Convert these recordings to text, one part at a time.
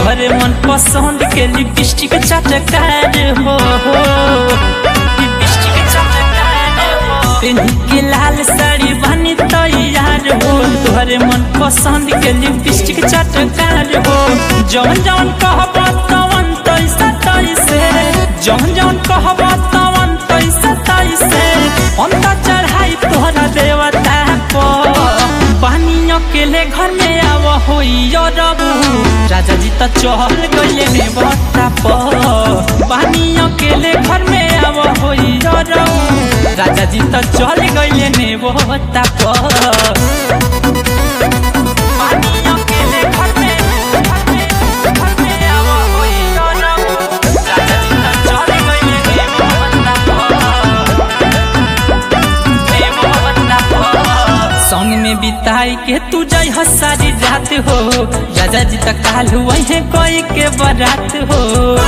तोहरे मन पसंद के लिपस्टिक चटकार हो लिपस्टिक चटकार हो पिन्ही के लाल साड़ी बनी तैयार हो तोहरे मन पसंद के लिपस्टिक चटकार हो जौन जौन कहब तवन तैसा तैसे जौन जौन कहब तवन तैसा तैसे अंत चढ़ाई तोहरा देवता पर पानी अकेले घर में आव होई रबू राजा जी त चहल गइले ने बता पर पानी अकेले घर में आव होई रबू राजा जी त चल गइले ने बता पर पानी अकेले घर में घर में घर में आव होई रबू राजा जी त चल गइले ने बता पर संग में बिताई के तू जाई हो सारी रात हो राजा जी तक काल वही कोई के बरात हो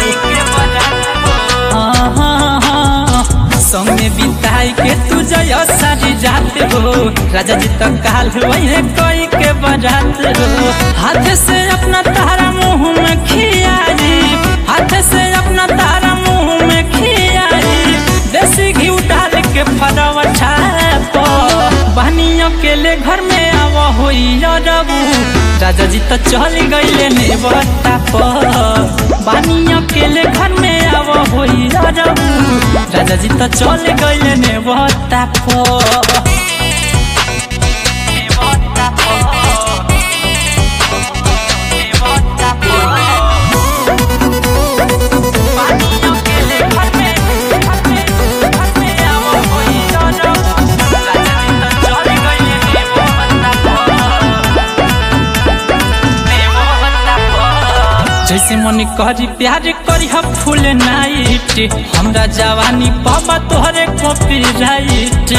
हाँ, हाँ, हाँ। संग में बिताई के तू जाई हो सारी रात हो राजा जी तक काल वही कोई के बरात हो हाथ से अपना तारा मुंह में खियारी हाथ से अपना तारा मुंह में खियारी देसी घी डाल के फरवा छाप बहनी अकेले घर में आव होई रबू राजा जी तो चल गइले ने बता बानी अकेले घर में आव होई रबू राजा जी तो चल गइले ने बता जैसे मन करी प्यार करी हम फुल नाइट हमरा जवानी पापा तोहरे कॉपी राइट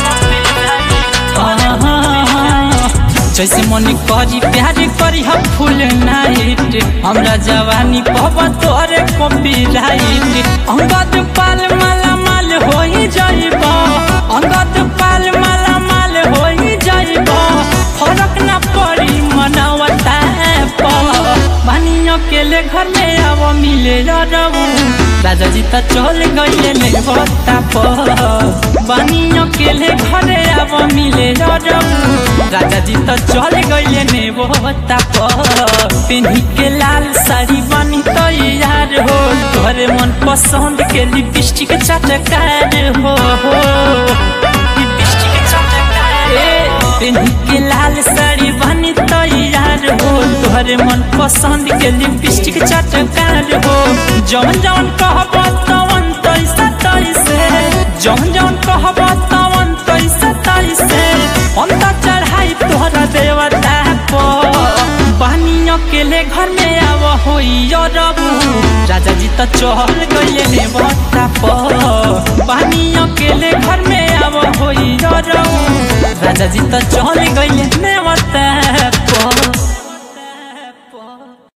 जैसे मन करी प्यार करी हम फुल नाइट हमरा जवानी पापा तोहरे कॉपी राइट अंगद पाल माला माल हो ही जाइब अंगद पाल माला माल हो ही जाइब फरक ना पड़ी मनावता बानी अकेले घर में आव मिले रबू राजा जी त चल गइले ने बता बानी अकेले घरे आव मिले रबू राजा जी त चल गइले ने बता पिन्ही के लाल साड़ी बनी तैयार हो तोहरे मन पसंद के लिपस्टिक चटकार हो लिपस्टिक चटकार पिन्ही के लाल साड़ी बनी तैयार हो तोहरे मन पसंद के लिपस्टिक चटकार हो जौन जौन कहब तवन तैसा तैसे जौन जौन कहब तवन तैसा तैसे अंत चढ़ाई तोहरा देवता पर पानी अकेले घर में आव होई रबू राजा जी त चहल गइले ने बता पर पानी अकेले घर में आव होई रबू राजा जी त चल गइले ने बता